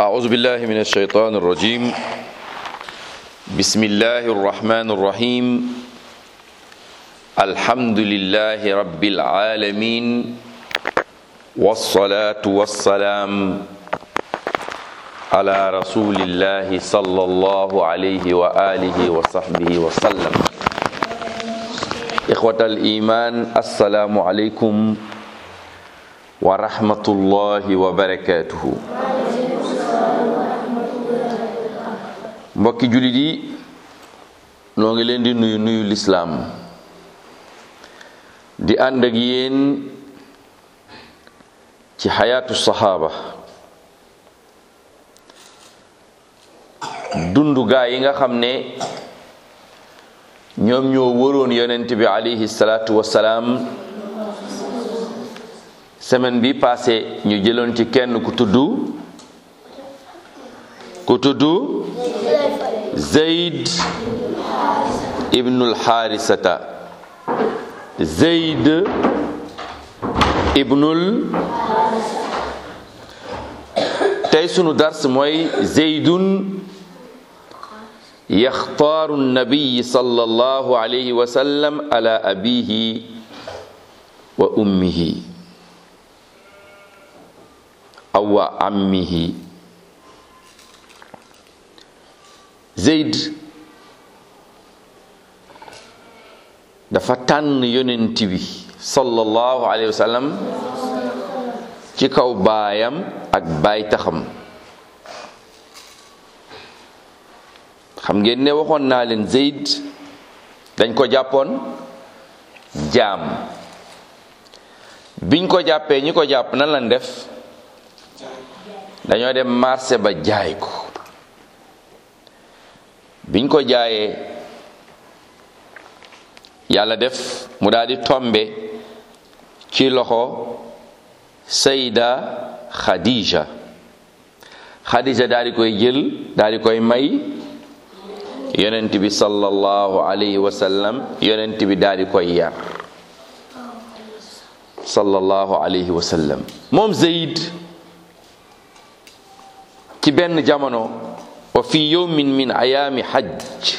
أعوذ بالله من الشيطان الرجيم بسم الله الرحمن الرحيم الحمد لله رب العالمين والصلاة والسلام على رسول الله صلى الله عليه وآله وصحبه وسلم إخوة الإيمان السلام عليكم ورحمة الله وبركاته mbokki jullit yi noo ngi leen di nuyu nuyu lislaam di ànd ak yéen ci xayaatu saxaaba dundu gaa yi nga xam ne ñoom ñoo wëroon yonent bi alayhi salaatu wassalaam semaine bi passé ñu jëloon ci kenn ku tudd ku tudd Zayd ibnul Xaarisata Zayd ibnul tey sunu dars mooy Zaydun yaxtaaru nabiy sallallahu alayhi wa sallam ala abihi wa ummihi aw wa ammihi Zeyd dafa tànn yonent bi sallallahu alayhi wa sallam ci kaw baayam ak baay taxam xam ngeen ne waxoon naa leen Zeyd dañ ko jàppoon jaam biñ ko jàppee ñi ko jàpp nan lañ def dañoo dem marché ba jaay ko biñ ko jaayee yàlla def mu daal di tombe ci loxo sayda Khadija Khadija daal di koy jël daal di koy may yonent bi sallallahu alayhi wa sallam yonent bi daal di koy yar sallallahu alayhi wa sallam moom Zayd ci benn jamono wa fi yowmin min ayaami hajj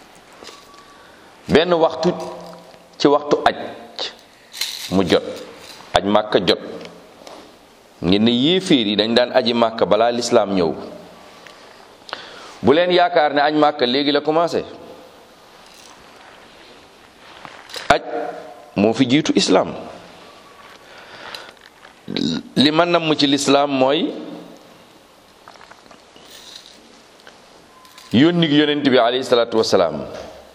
benn waxtu ci waxtu aj mu jot aj màkka jot ngeen ne yéeféer yi dañ daan aji màkka balaa lislaam ñëw bu leen yaakaar ne aj màkka léegi la commencé aj moo fi jiitu islaam li ma namm ci lislaam mooy yónni gi yonent bi alayhi salaatu wasalaam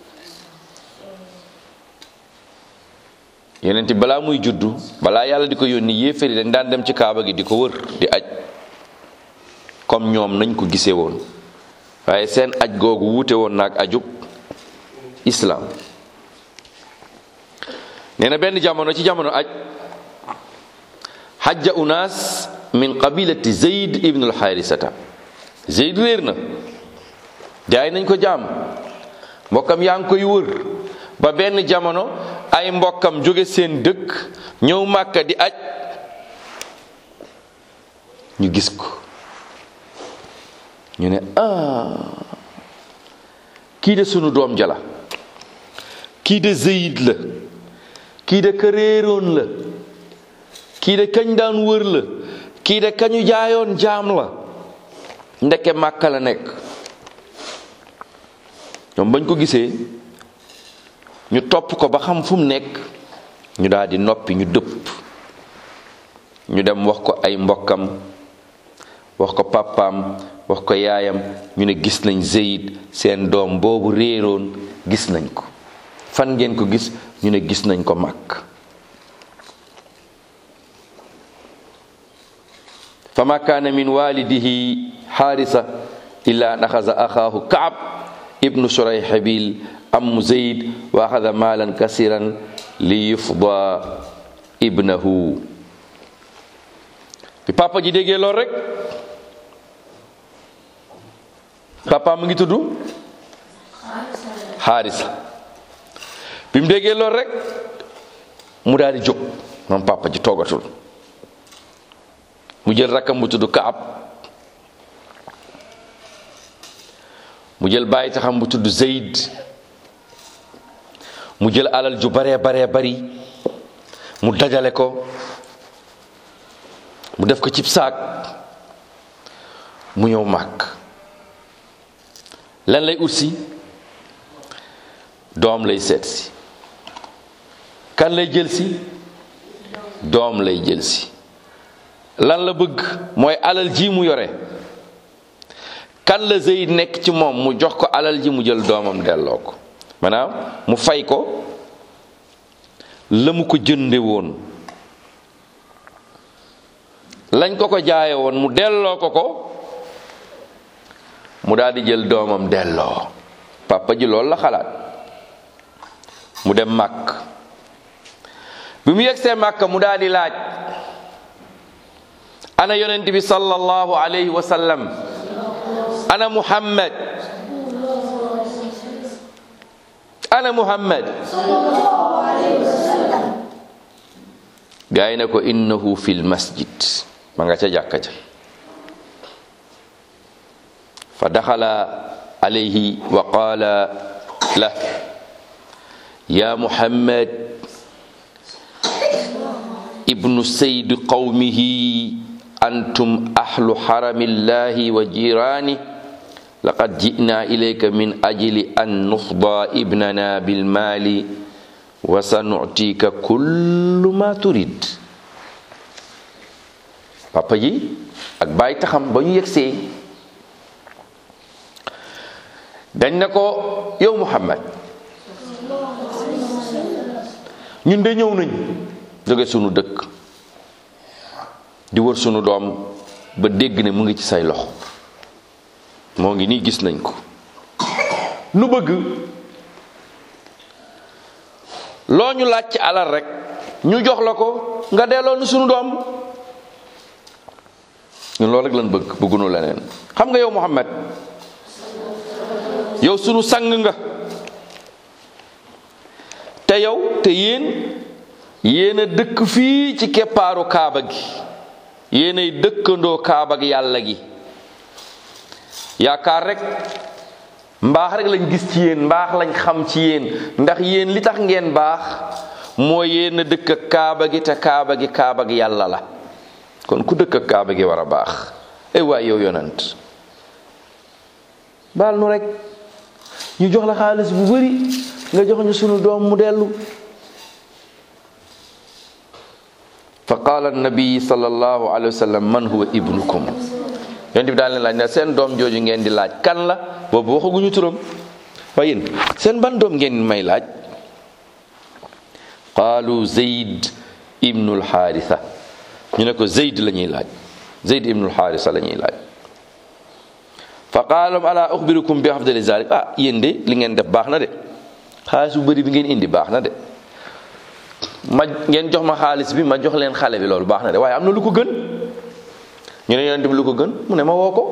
yonent bi balaa muy juddu balaa yàlla di ko yónni yéeféri dañ daan dem ci kaaba gi di ko wër di aj comme ñoom nañ ko gisee woon waaye seen aj googu wuute woon naag ajug islaam nee na benn jamono ci jamono aj xajja unaas min qabilati zeyd ibnul xaarisata zeyd réer na jaay nañ ko jaam mbokkam yaa ngi koy wër ba benn jamono ay mbokkam jóge seen dëkk ñëw màkka di aj ñu gis ko ñu ne ah kii de sunu doom jala kii de Zayd la kii de ka réeroon la kii de kañ daan wër la kii de kañu jaayoon jaam la ndeke màkka la nekk ñoom bañ ko gisee ñu topp ko ba xam fu mu nekk ñu daal di noppi ñu dëpp ñu dem wax ko ay mbokkam wax ko pàppaam wax ko yaayam ñu ne gis nañ Zayd seen doom boobu réeroon gis nañ ko fan ngeen ko gis ñu ne gis nañ ko màkk fa ma kaana min walidihi xaarisa illa an axasa axaahu kaab ibnu surayhabil am zeyd wa axada maalan kasiran li yufda ibnahu bi papa ji déggee lool rek papa mu ngi tudd xaarisa bi mu déggee lool rek mu daal di jóg moom papa ji toogatul mu jël rakkam bu tudd kaab mu jël bàyyi taxam bu tudd Zayd mu jël alal ju baree baree bari mu dajale ko mu def ko cib saak mu ñëw màkk lan lay utsi doom lay seet si kan lay jël si doom lay jël si lan la bëgg mooy alal ji mu yore kan la Zayd nekk ci moom mu jox ko alal ji mu jël doomam delloo ko maanaam mu fay ko la mu ko jënde woon lañ ko ko jaaye woon mu delloo ko ko mu daal di jël doomam delloo papa ji loolu la xalaat mu dem màkk bi mu yegsee màkk mu daal di laaj ana yonent bi sallallahu alayhi wa sallam ana muhammad ana muhammad gaa yi ne ko innahu fil masjid ma nga ca jàkka ja fa daxala alayhi wa qaala la ya muhammad ibnu sayd qawmihi antum ahlu haramillahi wa jirani laqad ji'na ilayka min ajli an nufda ibnana bilmali wa sanu'tika kullu ma turid papa ji ak baay taxam ba ñu yegsee dañ ne ko yow Muhammad ñun de ñëw nañ jóge sunu dëkk di wër sunu doom ba dégg ne mu ngi ci say loxo moo ngi nii gis nañ ko nu bëgg loo ñu laaj ci alal rek ñu jox la ko nga delloo nu sunu doom ñun loolu rek lan bëgg bëggunu leneen xam nga yow Muhammad yow sunu sang nga te yow te yéen yéen a dëkk fii ci keppaaru kaaba gi yéenay dëkkandoo kaaba gi yàlla gi yaakaar rek mbaax rek lañ gis ci yéen mbaax lañ xam ci yéen ndax yéen li tax ngeen baax moo yéen a dëkk ak kaaba gi te kaaba gi kaaba gi yàlla la kon ku dëkk ak kaaba gi war a baax ay waay yow yonant baal nu rek ñu jox la xaalis bu bari nga jox ñu sunu doom mu dellu fa qaala nabi sallallahu alayhi wa sallam man huwa ibnukum yonent bi daal leen laaj ne seen doom jooju ngeen di laaj kan la boobu waxaguñu turam waaye yéen seen ban doom ngeen may laaj qaalu zayd ibnul xaarisa ñu ne ko zayd la ñuy laaj zayd ibnul xaarisa la ñuy laaj fa qaalam ala uxbirukum bi afdali zalik ah yéen de li ngeen def baax na de xaalis bu bëri bi ngeen indi baax na de ma ngeen jox ma xaalis bi ma jox leen xale bi loolu baax na de waaye am na lu ko gën ñu ne yonent bi lu ko gën mu ne ma woo ko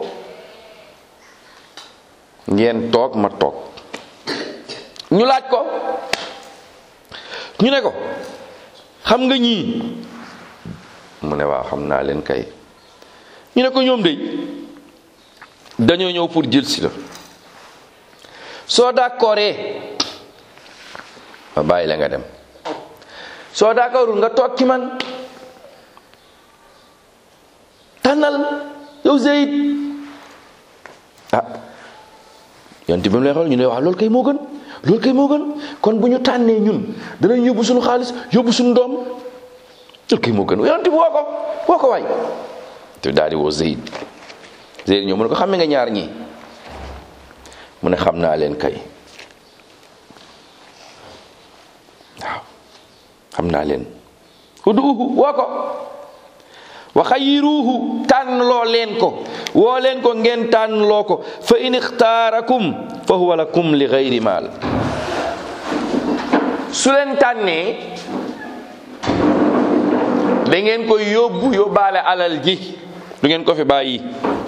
ngeen toog ma toog ñu laaj ko ñu ne ko xam nga ñii mu ne waaw xam naa leen kay ñu ne ko ñoom de dañoo ñëw pour jël si la soo d'accordee ma bàyyi la nga dem soo d'accordul nga toog ci man tànnal yow Zayd ah yonte bi mu lay xool ñu ne waaw loolu kay moo gën loolu kay moo gën kon bu ñu tànnee ñun danañ yóbbu suñu xaalis yóbbu suñu doom loolu kay moo gën yonte bi woo ko woo ko waay te daal di woo Zayd Zayd ñëw mu ne ko xam nga ñaar ñi mu ne xam naa leen kay waaw xam naa leen uduuhu woo ko wa xayiruuhu tànn loo leen ko woo leen ko ngeen tànn loo ko fa in ixtaarakum fa huwa lakum li gayri maal su leen tànnee da ngeen ko yóbbu yóbbaale alal ji du ngeen ko fi bàyyi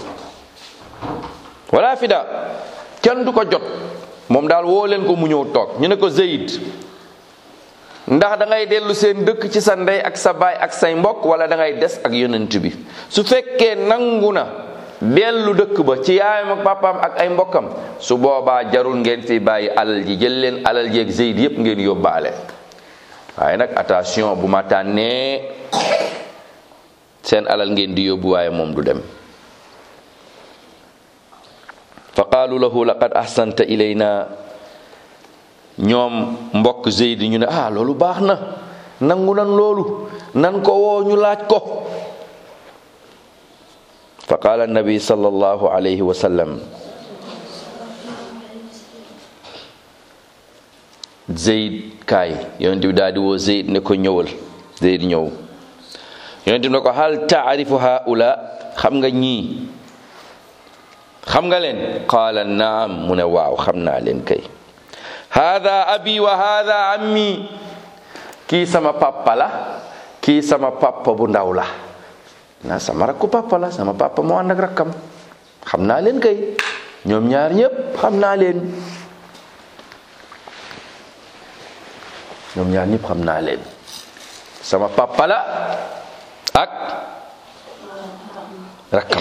wala fida kenn du ko jot moom daal woo leen ko mu ñëw toog ñu ne ko Zayd ndax da ngay dellu seen dëkk ci sa ndey ak sa baay ak say mbokk wala da ngay des ak yonent bi su fekkee nangu na dellu dëkk ba ci yaayam ak papaam ak ay mbokkam su boobaa jarul ngeen fi bàyyi alal ji jël leen alal ji ak Zeyd yépp ngeen yóbbaale waaye nag attention bu ma tànnee seen alal ngeen di yóbbu waaye moom du dem fa qaalu lahu laqad ahsanta ilayna ñoom mbokk Zeyd ñu ne ah loolu baax na nangu nan loolu nan ko woo ñu laaj ko fa qaala nabi sallallahu alayhi wa sallam Zeyd kaay yonent bi daal di woo Zeyd ne ko ñëwal Zeyd ñëw yonent bi ne ko hal taarifu haula xam nga ñii xam nga leen qaala naam mu ne waaw xam naa leen kay hada abi wa hada ammi kii sama papa la kii sama papa bu ndaw la na sama rakku papa la sama papa moo ànd ak rakkam xam naa leen kay ñoom ñaar ñëpp xam naa leen ñoom ñaar ñëpp xam naa leen sama papa la ak rakkam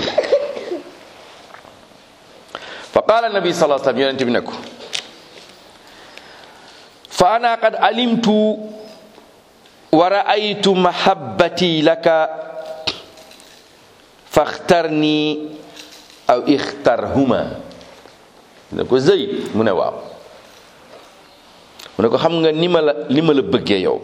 fa qaala nabi sallallahu alayhi wasallam yonent bi ne ko fa ana qad alimtu wa ra'aytu mahabbati laka faxtarni aw ixtarhuma ne ko Zeyd mu ne waaw mu ne ko xam nga ni ma la li ma la bëggee yow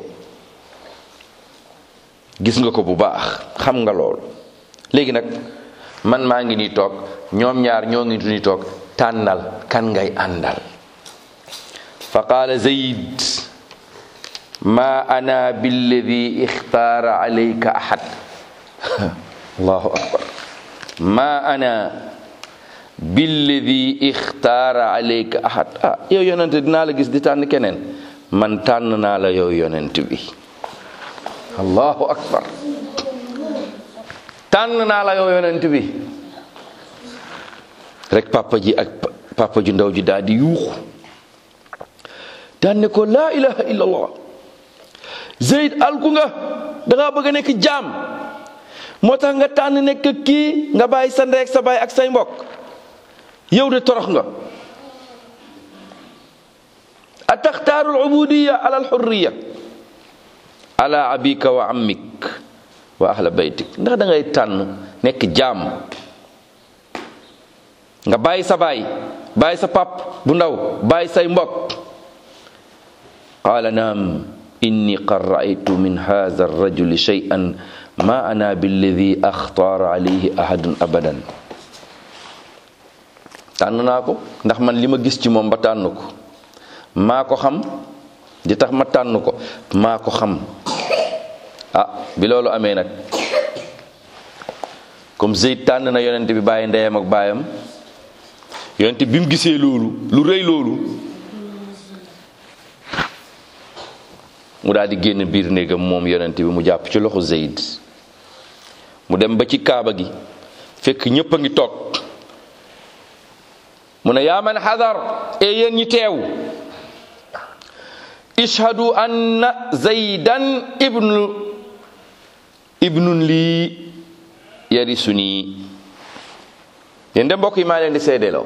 gis nga ko bu baax xam nga loolu léegi nag man maa ngi nii toog ñoom ñaar ñoo ngi nii toog tànnal kan ngay àndal fa qaala Zeyd ma ana billadi ixtaara alayka ahad allahu akbar ma ana billadi ixtaara alayka ahad ah yow yonent dinaa la gis di tànn keneen man tànn naa la yow yonent bi allahu akbar tànn naa la yow yonent bi rek papa ji ak papa ju ndaw ji daal di yuuxu daan ne ko laa ilaha illallah Zeyd alku nga dangaa bëgg a nekk jaam moo tax nga tànn nekk kii nga bàyyi sa ndey ak sa baay ak say mbokk yow de torox nga ataxtaaru al-ubudiya ala al-hurriya ala abika wa ammik wa ahla baytik ndax da ngay tànn nekk jaam nga bàyyi sa baay bàyyi sa pap bu ndaw bàyyi say mbokk qaala naam inni qad raaytu min hadha arrajuli shay'an ma ana billadi axtaara alayhi ahadun abadan tànn naa ko ndax man li ma gis ci moom ba tànn ko maa ko xam di tax ma tànn ko maa ko xam ah bi loolu amee nag comme Zeyd tànn na yonent bi bàyyi ndeyam ak baayam yonent bi mu gisee loolu lu rëy loolu mu daal di génn biir néegam moom yonent bi mu jàpp ci loxo Zeyd mu dem ba ci kaaba gi fekk ñépp a ngi toog mu ne yaa man xadar e yéen ñi teew ishhadu anna zaydan ibnu ibnun lii yarisu nii yéen de mbokk yi maa leen di seedeloo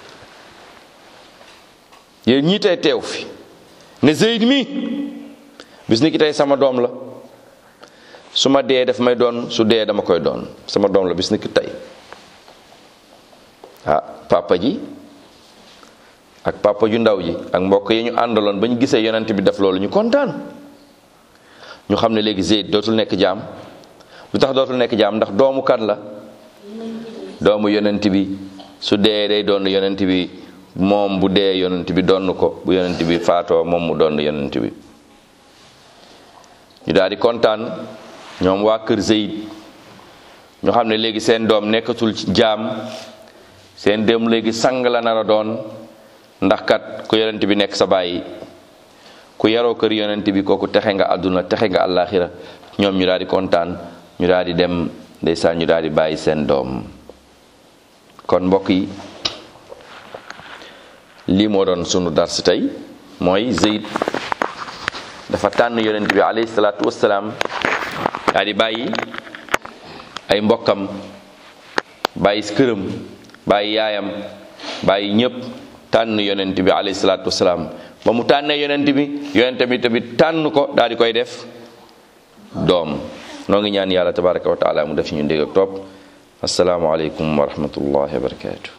yéen ñii tey teew fi ne Zeyd mi bis ni ki tey sama doom la su ma dee daf may doon su dee dama koy doon sama doom la bis ni ki tey ah papa ji ak papa ju ndaw ji ak mbokk yi ñu àndaloon ba ñu gisee yonent bi def loolu ñu kontaan ñu xam ne léegi Zeyd dootul nekk jaam lu tax dootul nekk jaam ndax doomu kan la doomu yonent bi su dee day doon yonent bi moom bu dee yonent bi donn ko bu yonent bi faatoo moom mu doon yonent bi ñu daal di kontaan ñoom waa kër Zeyd ñu xam ne léegi seen doom nekkatul ci jaam seen dem léegi sang la nar a doon ndax kat ku yonent bi nekk sa bàyyi ku yaroo kër yonent bi kooku texe nga àdduna texe nga àllaaxira ñoom ñu daal di kontaan ñu daal di dem ndeysaan ñu daal di bàyyi seen doom kon mbokk yi lii moo doon sunu dars tey mooy Zeyd dafa tànn yonent bi alayhi salaatu wassalaam daal di bàyyi ay mbokkam bàyyi këram bàyyi yaayam bàyyi ñépp tànn yonent bi alayhi salaatu wasalaam ba mu tànnee yonent bi yonent bi tamit tànn ko daal di koy def doom noo ngi ñaan yàlla tabaraka wa taala mu def ñu ndég ak topp assalaamu aleykum wa rahmatullahi wa barakatuh